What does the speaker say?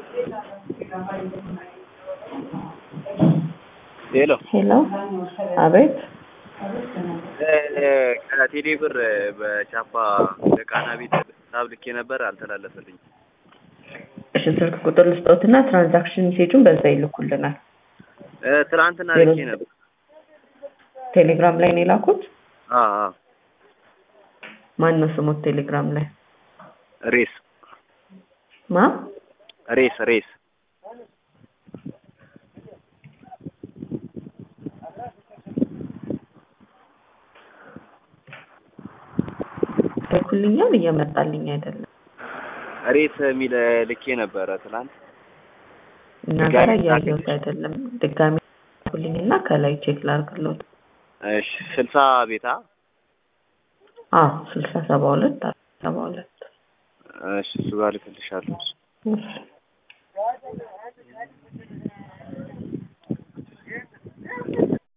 ሄሎ ሄሎ፣ አቤት። ከቴሌ ብር በቻፓ ለቃና ቤት ሂሳብ ልኬ ነበር፣ አልተላለፈልኝም። እሺ፣ ስልክ ቁጥር ልስጠውትና ትራንዛክሽን ሜሴጁን በዛ ይልኩልናል። እ፣ ትናንትና ዜሮ ልኬ ነበር። ቴሌግራም ላይ ነው የላኩት። አ አ ማን ነው ስሙት? ቴሌግራም ላይ ሬስ ማ ሬስ ሬስ ልኩልኛል፣ እየመጣልኝ አይደለም። ሬስ የሚል ልኬ ነበረ ትናንት። እኛ ድጋሚ ጋር ላክልኝ። እያየሁት አይደለም። ድጋሚ ልኩልኝና ከላይ ቼክ ላድርግልዎት። እሺ ስልሳ ቤታ አዎ ስልሳ ሰባ ሁለት ሰባ ሁለት እሺ እሱ ጋር ልክልሻለሁ። እሺ